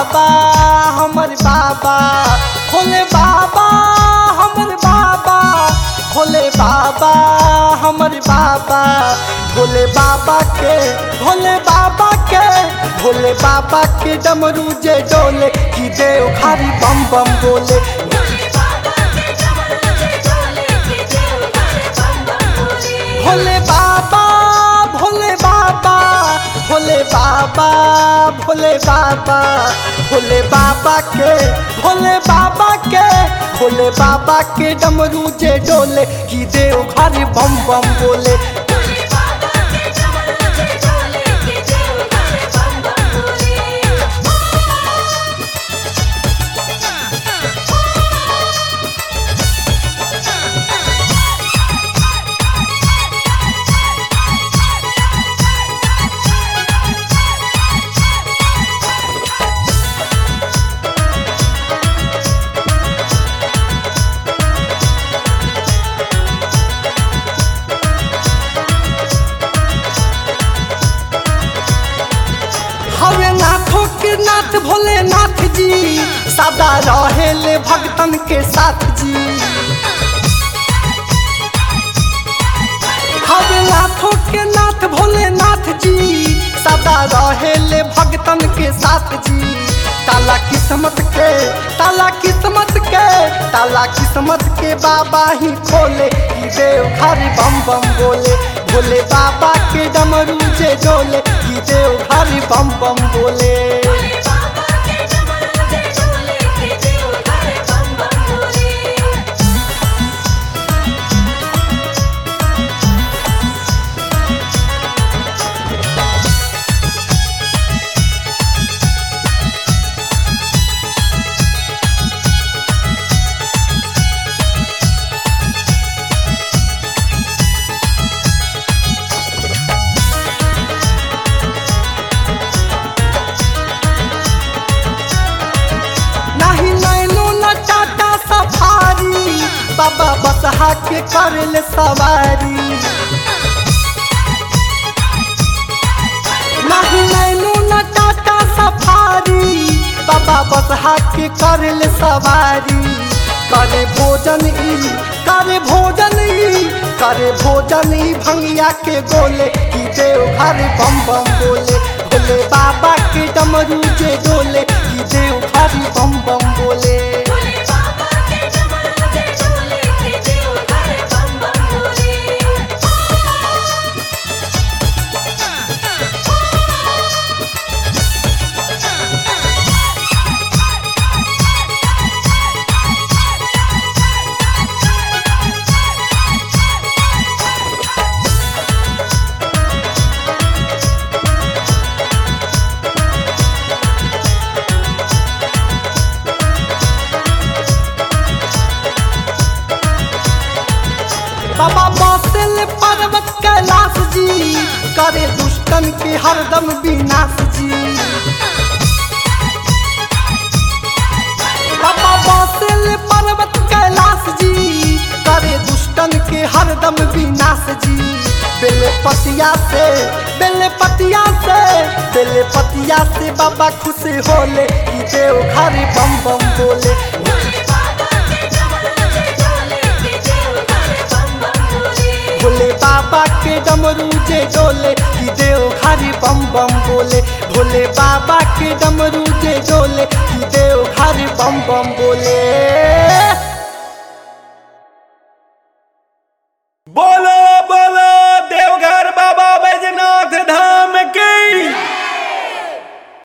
बाबा हमर बाबा भोले बाबा हमर बाबा भोले बाबा हमर बाबा भोले बाबा के भोले बाबा के भोले बाबा के डमरू जे डोले कि देव खारी बम बम बोले भोले बाबा भोले बाबा भोले बाबा भोले बाबा भोले बाबा के भोले बाबा के भोले बाबा के डमरू जे डोले कि देव घर बम बम बोले हवे नाथों के नाथ भोलेनाथ जी सदा रहेले भक्तन के साथ जी हवे नाथों के नाथ भोलेनाथ जी सदा रहेले भक्तन के साथ जी ताला किस्मत के ताला किस्मत के ताला किस्मत के बाबा ही खोले कि देव घर बम बम बोले भोले बाबा के डमरू जे डोले कि देव घर बम बम बोले नहीं नैनो न टाटा सफारी बाबा बसहा के करल सवारी नहीं नैनो न टाटा सफारी बाबा बसहा के करल सवारी करे भोजन ई करे भोजन ई करे भोजन ई भंगिया के गोले कि देव घर बम बम बोले भोले बाबा के डमरू जे डोले कि देव घर बम बम बोले बाबा बसल पर्वत कैलाश जी करे दुष्टन के हरदम विनाश जी बाबा बसल पर्वत कैलाश जी करे दुष्टन के हरदम विनाश जी बेले पतिया से बेले पतिया से बेले पतिया से बाबा खुश होले कि देव घर बम बम बोले भोले बाबा के डमरू जे डोले कि देव घरी बम बम बोले भोले बाबा के डमरू जे डोले कि देव घरी बम बम बोले